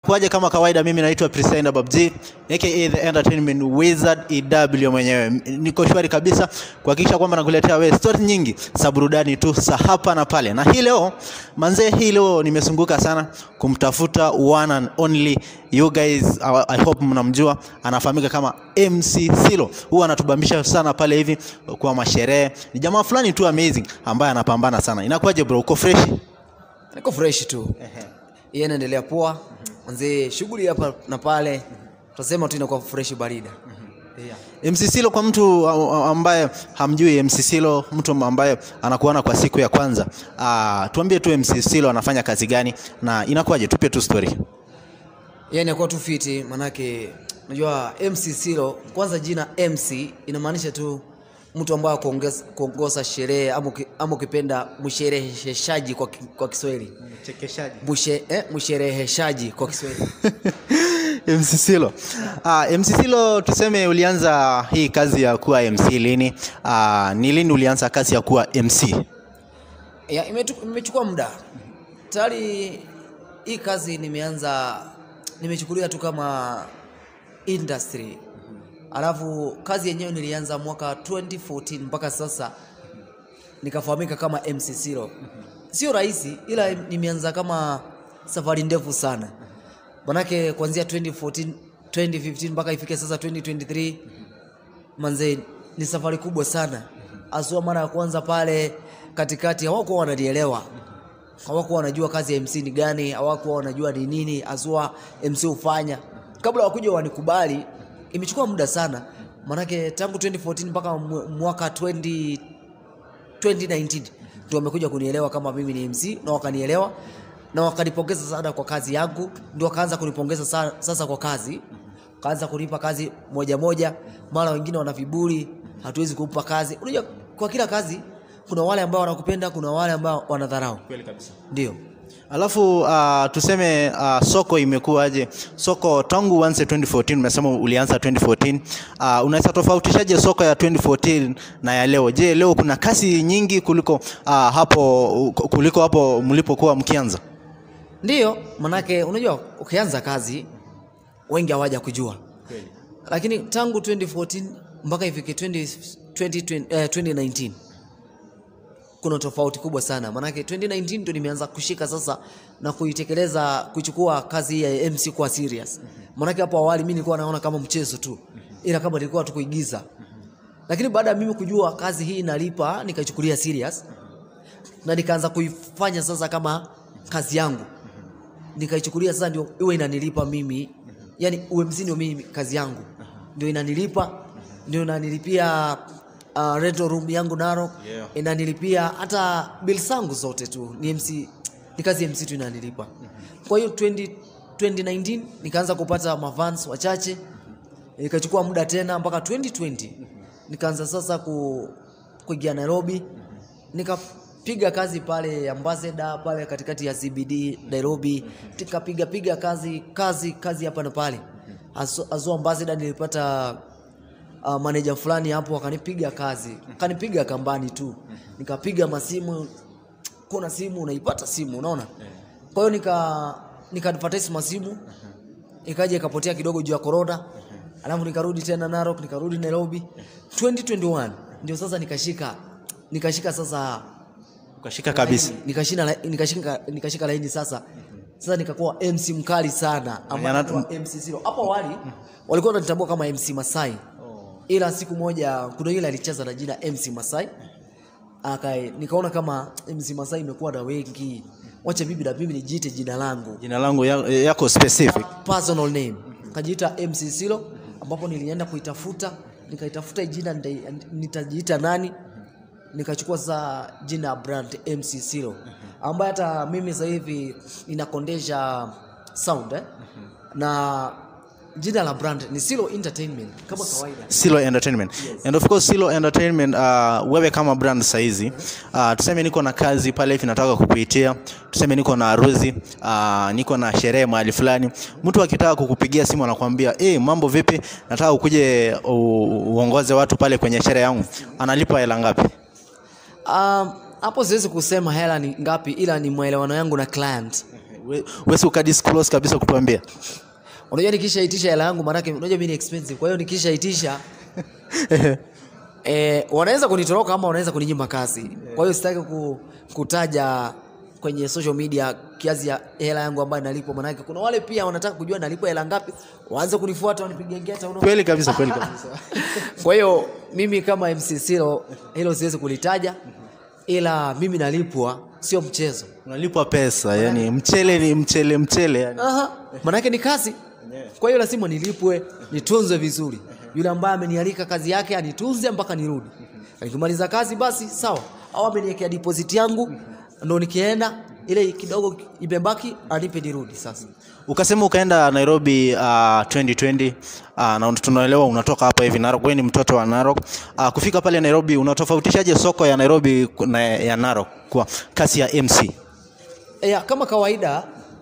Kwaje kama kawaida, mimi naitwa Priscilla Babji aka the entertainment wizard EW mwenyewe. Niko shwari kabisa kuhakikisha kwamba nakuletea wewe story nyingi za burudani tu za hapa na pale. Na hii leo manzee, hii leo nimesunguka sana kumtafuta one and only you guys, I I hope mnamjua, anafahamika kama MC Silo. Huwa anatubambisha sana pale hivi kwa masherehe. Ni jamaa fulani tu amazing ambaye anapambana sana. Inakuwaje bro, uko fresh? niko fresh tu iye inaendelea poa manzee shughuli hapa na pale tutasema tu inakuwa fresh barida MC Silo kwa mtu a- a- ambaye hamjui MC Silo, mtu ambaye anakuona kwa siku ya kwanza, ah, tuambie tu MC Silo anafanya kazi gani na inakuwaje? Tupe tu story. iye inakuwa tu fiti manake unajua mc silo kwanza jina mc inamaanisha tu mtu ambaye kuongeza- kuongoza sherehe ama uki- ama ukipenda mshereheshaji kwa, ki- kwa kiswahili Mchekeshaji. Mshe, eh, mshereheshaji kwa kiswahili MC Silo. Ah, MC Silo, tuseme ulianza hii kazi ya kuwa MC lini? Ah, ni lini ulianza kazi ya kuwa MC? ya, imetu- imechukua muda tayari hii kazi nimeanza nimechukulia tu kama industry alafu kazi yenyewe nilianza mwaka 2014 mpaka sasa nikafahamika kama MC Siro sio rahisi ila nimeanza kama safari ndefu sana manake kuanzia 2014 2015 mpaka ifike sasa 2023 manze ni safari kubwa sana asua mara ya kwanza pale katikati hawakuwa wananielewa hawakuwa wanajua kazi ya mc ni gani hawakuwa wanajua ni nini asua mc hufanya kabla wakuja wanikubali imechukua muda sana manake tangu 2014 mpaka mw- mwaka 20 2019 ndio wamekuja kunielewa kama mimi ni mc na wakanielewa na wakanipongeza sana kwa kazi yangu ndio wakaanza kunipongeza sa- sasa kwa kazi kaanza kunipa kazi moja moja mara wengine wana viburi hatuwezi kumpa kazi unajua kwa kila kazi kuna wale ambao wanakupenda kuna wale ambao wanadharau Kweli kabisa. ndio Alafu uh, tuseme uh, soko imekuwaje? Soko tangu uanze 2014, umesema ulianza 2014. Uh, unaweza tofautishaje soko ya 2014 na ya leo? Je, leo kuna kasi nyingi kuliko uh, hapo kuliko hapo mlipokuwa mkianza? ndio manake unajua ukianza kazi wengi hawaja kujua lakini tangu 2014 mpaka ifike 20, 20, eh, 2019 kuna tofauti kubwa sana manake 2019 ndio nimeanza kushika sasa na kuitekeleza kuchukua kazi hii ya mc kwa serious manake hapo awali mi nilikuwa naona kama mchezo tu ila kama nilikuwa tu kuigiza lakini baada ya mimi kujua kazi hii inalipa nikaichukulia serious na nikaanza kuifanya sasa kama kazi yangu nikaichukulia sasa ndio iwe inanilipa mimi yani UMC ndio mimi kazi yangu ndio inanilipa ndio inanilipia uh, rental room yangu Narok Yeah. inanilipia hata bill zangu zote tu ni MC ni kazi ya MC tu inanilipa kwa hiyo 20, 2019 nikaanza kupata mavans wachache ikachukua muda tena mpaka 2020 nikaanza sasa ku, kuingia Nairobi nikapiga kazi pale Ambassador pale katikati ya CBD Nairobi nikapiga piga kazi kazi kazi hapa na pale Azo azo Ambassador nilipata uh, manager fulani hapo akanipiga kazi akanipiga kambani tu nikapiga masimu kuna simu unaipata simu unaona kwa hiyo nika nika advertise masimu ikaja ikapotea kidogo juu ya corona alafu nikarudi tena Narok nikarudi Nairobi 2021 ndio sasa nikashika nikashika sasa Ukashika kabisa. nikashika la- nikashika nikashika laini sasa sasa nikakuwa MC mkali sana ambaye Yana- anaitwa MC Zero hapo awali walikuwa wananitambua kama MC Masai ila siku moja kuna yule alicheza na jina MC Masai akae nikaona kama MC Masai imekuwa na wengi wacha bibi na mimi nijiite jina langu Jina langu ya- yako specific. personal name kajiita MC Silo ambapo nilienda kuitafuta nikaitafuta hii jina nita- nitajiita nani nikachukua sasa jina ya brand MC Silo ambaye hata mimi sasa hivi ninakondesha sound eh? na jina la brand ni Silo Entertainment kama kawaida Silo Entertainment. And of course Silo Entertainment uh, wewe kama brand saizi uh, tuseme niko na kazi pale hivi nataka kukuitia, tuseme niko na harusi uh, niko na sherehe mahali fulani, mtu akitaka kukupigia simu anakuambia eh, mambo vipi, nataka ukuje u- uongoze watu pale kwenye sherehe yangu, analipa hela ngapi? Um, hapo siwezi kusema hela ni ngapi ila ni maelewano yangu na client We- wesi ukadisclose kabisa kutuambia unajua nikishaitisha hela yangu maanake unajua mimi ni expensive kwa hiyo nikishaitisha eh, wanaweza kunitoroka ama wanaweza kuninyima kazi kwa hiyo sitaki ku, kutaja kwenye social media kiasi ya hela yangu ambayo nalipwa maanake kuna wale pia wanataka kujua nalipwa hela ngapi waanze kunifuata wanipige ngeta unaona kweli kabisa kweli kabisa kwa hiyo mimi kama MC Silo hilo siwezi kulitaja ila mimi nalipwa sio mchezo unalipwa pesa yani mchele ni mchele mchele yani. Aha, manake ni kazi. Kwa hiyo lazima nilipwe, nitunzwe vizuri. Yule ambaye amenialika kazi yake anitunze mpaka nirudi. Nikimaliza kazi basi sawa, au ameniwekea deposit yangu ndo nikienda ile kidogo imebaki anipe nirudi sasa. ukasema ukaenda nairobi uh, 2020 uh, na tunaelewa unatoka hapa hivi narok wewe ni mtoto wa narok uh, kufika pale nairobi unatofautishaje soko ya nairobi na ya narok kwa kasi ya mc E, ya, kama kawaida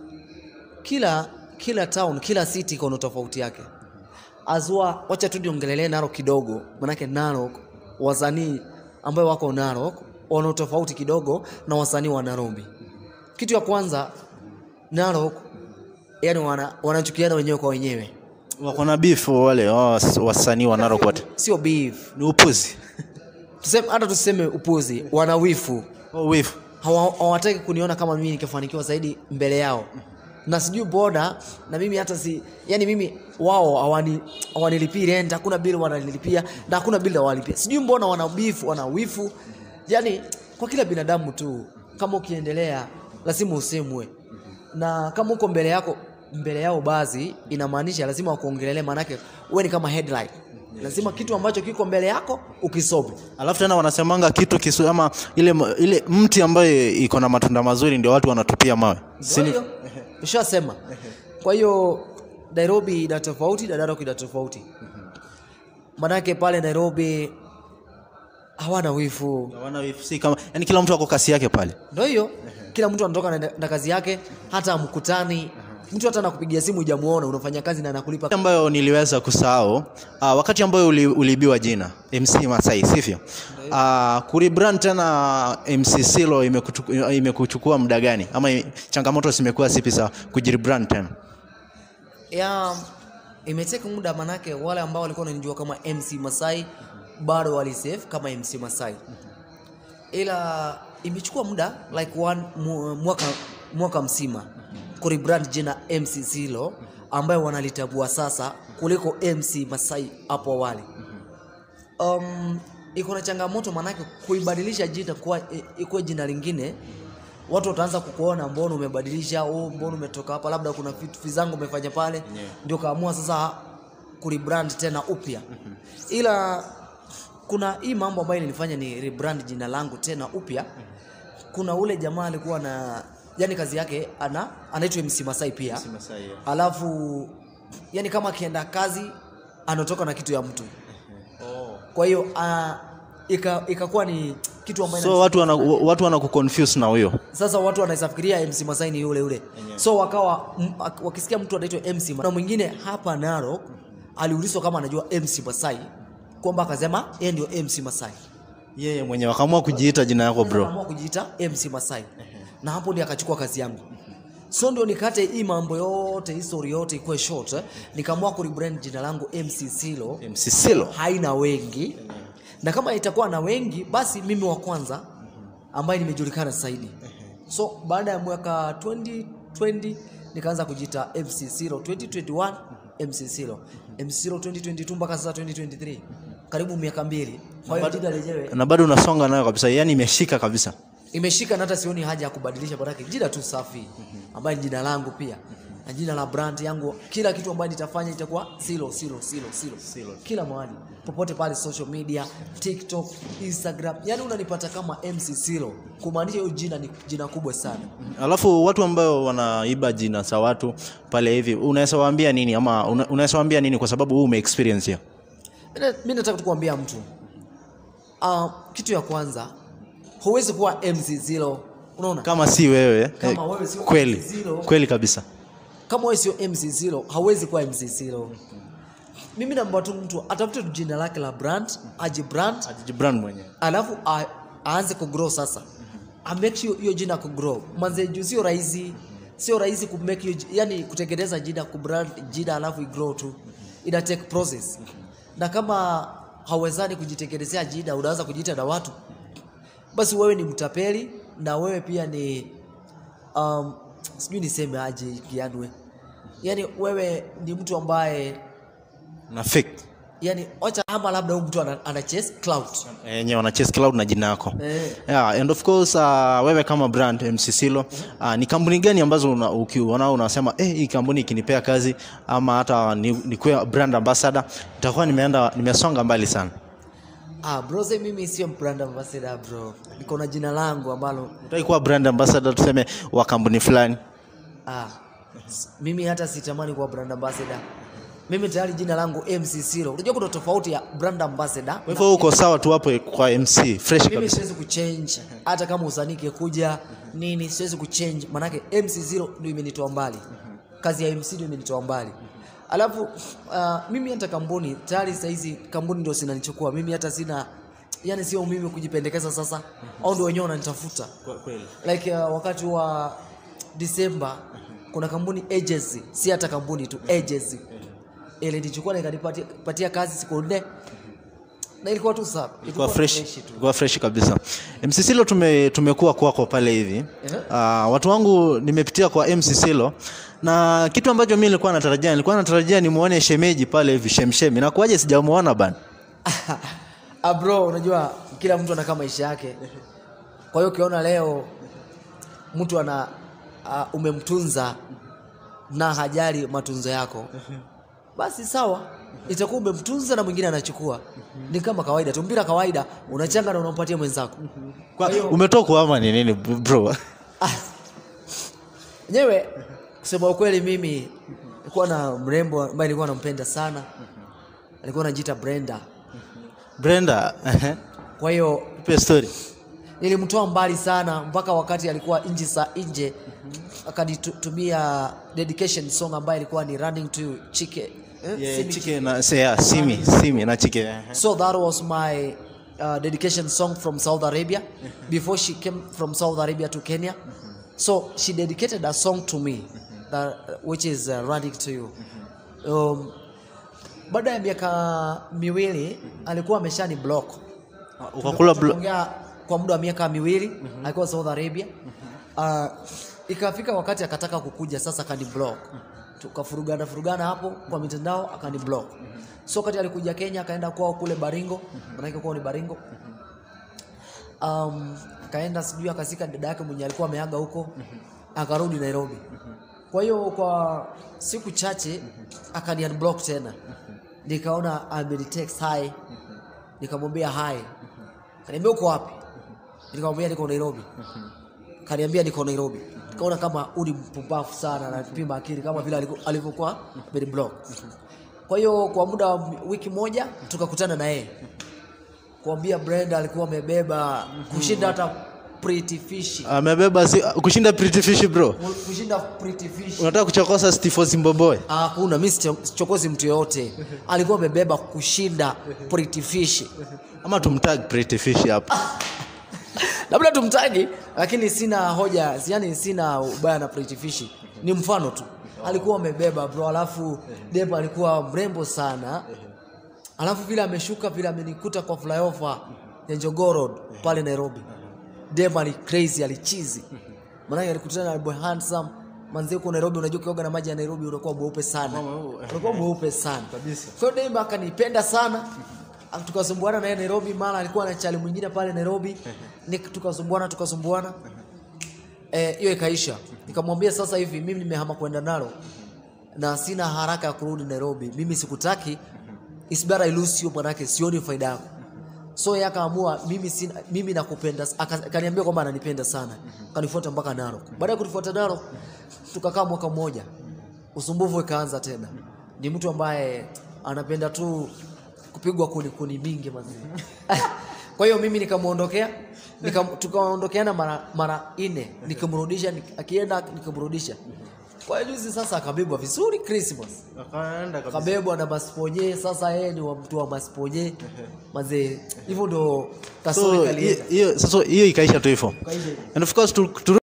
kila kila town kila city iko na tofauti yake. Azwa, wacha tu niongelelee Narok kidogo, manake Narok wasanii ambao wako Narok wana tofauti kidogo na wasanii wa Nairobi. Kitu ya kwanza Narok yani wana, wanachukiana wenyewe kwa wenyewe, wako na beef wale was- wasanii wa narok wote sio beef. ni upuzi Tuseme hata tuseme upuzi, wana wifu oh, beef. Hawa- hawataki kuniona kama mimi nikifanikiwa zaidi mbele yao na sijui boda na mimi hata si yani mimi wao hawani hawanilipii rent hakuna bili wananilipia na hakuna bili hawalipia sijui mbona wana beef wana wifu yani kwa kila binadamu tu kama ukiendelea lazima usemwe na kama uko mbele yako mbele yao basi inamaanisha lazima wakuongelelee maanake wewe ni kama headline lazima kitu ambacho kiko mbele yako ukisome alafu tena wanasemanga kitu kisu ama ile, ile mti ambayo iko na matunda mazuri ndio watu wanatupia mawe Kwa Sini, hiyo ushasema. Kwa hiyo Nairobi ina tofauti na Narok ina tofauti. Manake pale Nairobi hawana wifu. hawana beef, si kama yani kila mtu ako kasi yake pale Ndio hiyo, kila mtu anatoka na, na kazi yake, hata mkutani mtu hata anakupigia simu hujamuona, unafanya kazi na anakulipa. ambayo niliweza kusahau uh, wakati ambayo uli, uliibiwa jina MC Masai sivyo? Uh, kurebrand tena MC Silo imekuchukua, imekuchukua muda gani ama i- changamoto zimekuwa zipi za kujirebrand tena? Ya imeteka muda, manake wale ambao walikuwa wananijua kama MC Masai bado walisave kama MC Masai, ila imechukua muda like one, mu, mwaka, mwaka mzima kurebrand jina MC Zilo ambayo wanalitambua sasa kuliko MC Masai hapo awali. Um, iko na changamoto manake kuibadilisha jina kuwa i- ikuwe jina lingine watu wataanza kukuona mbona umebadilisha oh, mbona umetoka hapa labda kuna vitu vizangu umefanya pale ndio kaamua sasa kurebrand tena upya ila kuna hii mambo ambayo ilinifanya ni rebrand jina langu tena upya kuna ule jamaa alikuwa na yani kazi yake ana anaitwa MC Masai pia alafu yani kama akienda kazi anatoka na kitu ya mtu kwa hiyo uh, ika- ikakuwa ni kitu ambayo So watu wana, watu wana kuconfuse na huyo sasa watu wanaweza fikiria MC Masai ni yule yule so wakawa m, ak- wakisikia mtu anaitwa MC Masai. na mwingine hapa Narok aliulizwa kama anajua MC Masai kwamba akasema yeye ndio MC Masai yeye mwenyewe akaamua kujiita jina yako bro. Akaamua kujiita MC Masai na hapo ndio akachukua kazi yangu so ndio nikate hii mambo yote hii story yote ikuwe short eh, nikaamua kurebrand jina langu MC Silo MC Silo. haina wengi na kama itakuwa na wengi basi mimi wa kwanza ambaye nimejulikana zaidi so baada ya mwaka 2020 nikaanza kujiita MC Silo 2021 MC Silo MC Silo 2022 mpaka sasa 2023 karibu miaka mbili kwa hiyo jina lenyewe Na bado unasonga nayo kabisa, yani imeshika kabisa. imeshika na hata sioni haja ya kubadilisha baraka jina tu safi ambaye ni jina langu pia na jina la brand yangu kila kitu ambayo nitafanya itakuwa silo silo silo silo, kila mahali popote pale social media tiktok instagram yani unanipata kama mc silo kumaanisha hiyo jina ni jina kubwa sana Alafu watu ambao wanaiba jina za watu pale hivi, unaweza waambia nini ama una- unaweza waambia nini kwa sababu wewe ume experience hiyo? Mina- mi nataka tu kuambia mtu uh, kitu ya kwanza huwezi kuwa mc zilo unaona Kama si wewe, Kama eh, wewe sio kweli Zilo. kweli kabisa. kama wewe sio MC Zilo hauwezi kuwa MC Zilo. Mimi naomba tu mtu atafute tu jina lake la brand, aji brand, Ajibrand mwenyewe. alafu a- aanze kugrow sasa. A make sure hiyo jina kugrow. Manze juu sio rahisi. sio rahisi ku make you, yani kutengeneza jina kubrand jina alafu igrow tu ina take process na kama hauwezani kujitengenezea jina unaanza kujiita na watu basi wewe ni mtapeli na wewe pia ni um, sijui niseme aje kianwe yani wewe ni mtu ambaye na fake yani wacha ama labda huyu mtu ana, ana chase cloud yenye wana chase cloud na jina yako eh. yeah, and of course uh, wewe kama brand MC Silo uh, ni kampuni gani ambazo una, ukiona unasema eh, hii kampuni ikinipea kazi ama hata ni, nikuwe brand ambassador itakuwa nimeenda nimesonga mbali sana Ah, bro, sasa mimi sio brand ambassador bro. Niko na jina langu ambalo utaki kuwa brand ambassador tuseme wa kampuni fulani ah, s- mimi hata sitamani kuwa brand ambassador. Mimi tayari jina langu MC Siro. Unajua kuna tofauti ya brand ambassador. kwa hivyo uko sawa tu hapo kwa MC fresh Mimi kabisa siwezi kuchange hata kama usanike kuja nini, siwezi kuchange manake MC Zero ndio imenitoa mbali, kazi ya MC ndio imenitoa mbali. Alafu uh, mimi hata kampuni tayari saa hizi kampuni ndio zinanichukua mimi, hata sina yani, sio mimi kujipendekeza sasa, au ndio wenyewe wananitafuta like uh, wakati wa Disemba kuna kampuni agency, si hata kampuni tu agency ilinichukua na ikanipatia patia kazi siku nne na ilikuwa tu sawa, Ilikuwa fresh, tu. ilikuwa fresh kabisa. MC Silo tume, tumekuwa kwako pale hivi. Uh, watu wangu nimepitia kwa MC Silo na kitu ambacho mimi nilikuwa natarajia nilikuwa natarajia nimuone shemeji pale hivi shemshemi. Na kuaje sijamuona bana. ah bro, unajua kila mtu anakaa maisha yake. Kwa hiyo ukiona leo mtu ana uh, umemtunza na hajali matunzo yako, basi sawa, itakuwa umemtunza na mwingine anachukua. Ni kama kawaida tu, mpira kawaida, unachanga na unampatia mwenzako. Kwa, umetoka kuhama ni nini bro? Enyewe kusema ukweli, mimi nilikuwa na mrembo ambaye nilikuwa nampenda sana, alikuwa anajiita Brenda. Brenda, ehe. Kwa hiyo Tupe story. nilimtoa mbali sana mpaka wakati alikuwa nje sa nje akanitumia dedication song ambayo ilikuwa ni running to chike eh? Yeah, Simi chike na say, yeah, simi, simi na chike. ehe. so that was my uh, dedication song from Saudi Arabia before she came from Saudi Arabia to Kenya so she dedicated a song to me that, which is uh, running to you um, baada ya miaka miwili alikuwa ameshani block Ukakula blo- Tumeongea kwa muda wa miaka miwili alikuwa Saudi Arabia. Uh, ikafika wakati akataka kukuja sasa, akani block, tukafurugana furugana hapo kwa mitandao, akani block. So wakati alikuja Kenya, akaenda kwao kule Baringo, maanake kwao ni Baringo. Um, akaenda sijui akasika dada yake mwenye alikuwa ameaga huko, akarudi Nairobi. Kwa hiyo kwa siku chache akani unblock tena, nikaona amenitext hi, nikamwambia hi Kaniambia uko wapi? Nikamwambia niko Nairobi. Kaniambia niko Nairobi. Nikaona kama uli mpumbavu sana na pima akili kama vile aliku- alivyokuwa very block. Kwa hiyo kwa muda wa wiki moja tukakutana na yeye. Kuambia Brenda alikuwa amebeba kushinda hata Pretty Fish. Amebeba si, kushinda Pretty Fish bro. Kushinda Pretty Fish. Unataka kuchokosa Steve Zimbabwe? Ah, Hakuna, mimi sicho- sichokozi mtu yoyote. Alikuwa amebeba kushinda Pretty Fish. Ama tumtag Pretty Fish hapa. labda tumtagi lakini sina hoja yani sina ubaya na Pretty Fish ni mfano tu alikuwa amebeba bro alafu deba alikuwa mrembo sana alafu vile ameshuka vile amenikuta kwa flyover ya Jogoo Road pale Nairobi deba ni crazy alichizi maana alikutana na boy handsome manzi huko Nairobi unajua ukioga na maji ya Nairobi unakuwa mweupe sana unakuwa mweupe sana Kabisa. kwa hiyo deba akanipenda sana tukasumbuana naye Nairobi, mara alikuwa na chali mwingine pale Nairobi, Nik- tukasumbuana tukasumbuana, eh, hiyo ikaisha. Nikamwambia sasa hivi mimi nimehama kwenda nalo na sina haraka ya kurudi Nairobi, mimi sikutaki, it's better I lose you, manake sioni faida yako. So yeye akaamua mimi sina, mimi nakupenda, aka- akaniambia kwamba ananipenda sana, akanifuata mpaka Narok. Baada ya kunifuata Narok, tukakaa mwaka mmoja, usumbufu ikaanza tena. Ni mtu ambaye anapenda tu kupigwa kuni kuni mingi mazee. Kwa hiyo mimi nikamuondokea nika, tukaondokeana mara mara nne, nikamrudisha nik- akienda nikamrudisha. Kwa hiyo juzi sasa akabebwa vizuri Christmas Akaenda kabisa. kabebwa na masponye. Sasa yeye ni wa mtu wa masponye mazee, hivyo ndo So kasori hiyo- kalienda. hiyo sasa hiyo ikaisha tu hivyo. Kwa hivyo And of course tu, tu